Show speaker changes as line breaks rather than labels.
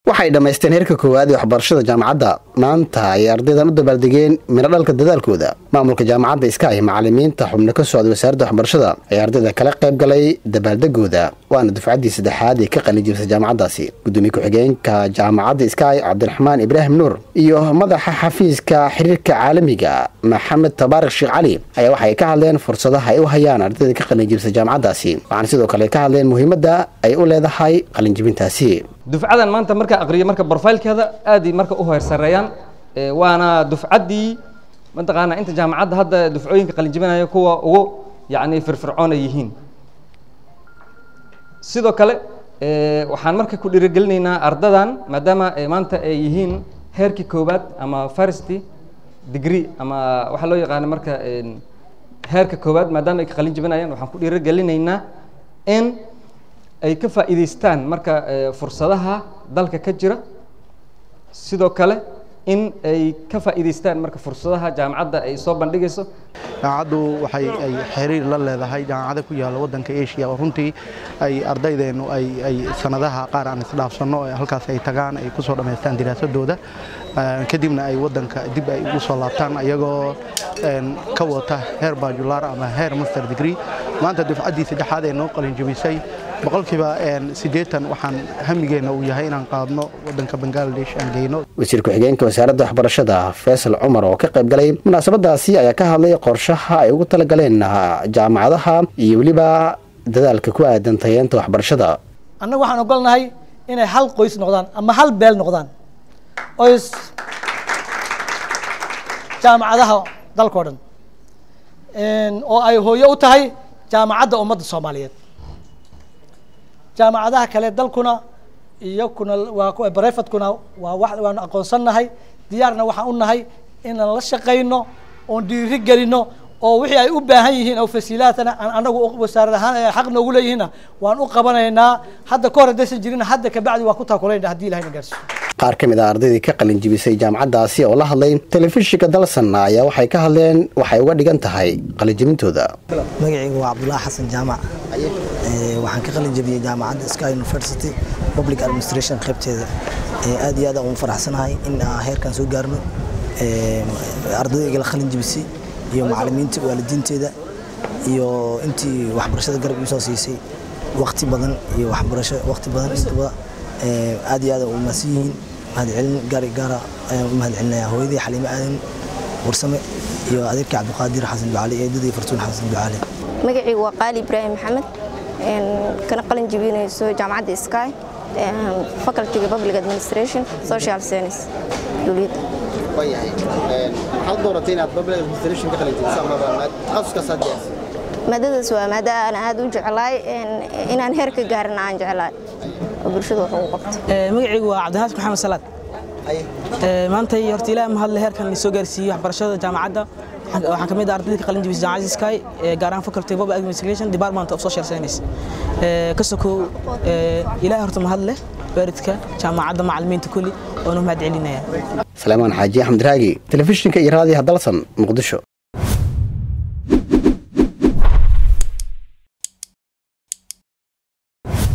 waxay dhammaysteen heerka koowaad ee waxbarashada jaamacadda maanta ay ardaydan u dabaaldegeen midho dhalka dadaalkooda maamulka jaamacadda iskaay macalimiinta xubno ka socday wasaaradda waxbarashada ayaa ardayda kala qayb galay dabaaldegooda waana dufcaddii saddexaad ee ka qalinjibisay jaamacaddaasi gudoomiye ku-xigeenka jaamacadda iskaay cabdiraxmaan ibraahim nuur iyo madaxa xafiiska xiriirka caalamiga maxamed tabaarik sheekh cali ayaa waxay ka hadleen fursadaha ay u hayaan ardayda ka qalinjibisay jaamacaddaasi waxaana sidoo kale ka hadleen muhiimadda ay u leedahay qalinjibintaasi
dufcadan maanta markaa aqriyo marka brofailkeeda aaday marka u heersareeyaan waana dufcaddii mataqaanaa inta jaamacadda hadda dufcooyinka qalinjibinaya kuwa ugu yacni firfircoon ay yihiin sidoo kale waxaan marka ku dhiirigelinaynaa ardadan maadaama maanta ay yihiin heerkii koowaad ama first degree ama waxaa loo yaqaana marka heerka koowaad maadaama ay ka qalin jibinayaan waxaan ku dhiirigelinaynaa in ay ka faa'iidaystaan marka fursadaha dalka ka jira sidoo kale in ay ka faa'iidaystaan marka fursadaha jaamacadda ay soo bandhigayso
jaamacaddu waxay ay xiriir la leedahay jaamacada ku yaalla waddanka asia oo runtii ay ardaydeennu ay ay sanadaha qaar aan isdhaafsanno halkaas ay tagaan ay ku soo dhammaystaan diraasadooda kadibna ay waddanka dib ay ugu soo laabtaan ayagoo ka wata heer bajular ama heer master degree maanta dufcaddii saddexaad ee noo qalinjabisay boqolkiiba siddeetan waxaan hamigeenna uu yahay inaan qaadno waddanka bangaladesh aan geyno
wasiir ku-xigeenka wasaaradda waxbarashada faysal cumar oo ka qayb galay munaasabadaasi ayaa ka hadlay qorshaha ay ugu talagaleen jaamacadaha iyo weliba dadaalka ku aadan tayeenta waxbarashada
annagu waxaan ogolnahay inay hal qoys noqdaan ama hal beel noqdaan qoys jaamacadaha dalkao dhan oo ay hooyo u tahay jaamacadda ummadda soomaaliyeed jaamacadaha kale dalkuna iyakuna waa barefadkuna waa wa waanu aqoonsannahay diyaarna waxaan u nahay inaan la shaqayno oon dhiiri gelino oo wixii ay u baahan yihiin oo fasiilaadkana aan anagu wasaarad ahaan ay xaq noogu leeyihiinna waan u qabanaynaa hadda ka hor haddaysan jirin hadda kabacdi waan ku taakulayna haddii ilahayna gaarsiiyo
qaar ka mid a ardaydii ka qalin jibisay jaamacaddaasi oo la hadlay telefishinka dalsan ayaa waxay ka hadleen waxay uga dhigan tahay qalinjibintooda
magacaygu waa cabdulaahi xasan jaamac waxaan ka qalin jabiyey jaamacadda sky university public administration qaybteeda aad iyo aad aan ugu faraxsanahay in aan heerkan soo gaarno ardayda la qalin jabisay iyo macalimiinta waalidiinteeda iyo intii waxbarashada garab iisoo siisay waqti badan iyo waxbarasho waqti badan intaba aad iyo aad u mahadsan yihiin mahadcelin gaari gaara ayaan u mahadcelinayaa hooyadii xaliime aadan warsame iyo adeerkii cabdiqaadir xasan ducaali iyo eedadii fartuun xasan ducaali
magacaygu waa qaali ibraahim maxamed kana qalin jabinayso jaamacadda sky facultyga public administration social science dowliyadda
maxaad dooratay inaad public administration ka qalinjibiso ama takhasuskaas aad gaarsi
maadadaas waa maada aan aad u jeclaay inaan heer ka gaarina aan jeclaay oo bulshada wax ugu qabto
magacaygu waa cabdinaas maxamed salaad maantay horta ilaahay mahadle heerkan soo gaarsiiyey waxbarashada jaamacadda waxaan ka mid ah ardayda ka qalin jibisay jaamacadda sky gaar ahaan faculty public administration department of social science ka sokow ilaahay horta mahadle waalidka jaamacadda macalimiinta kulli oonu mahad celinaya
salaamaan xaaji axmed raagi telefishinka iyo raadiyaha dalsan muqdisho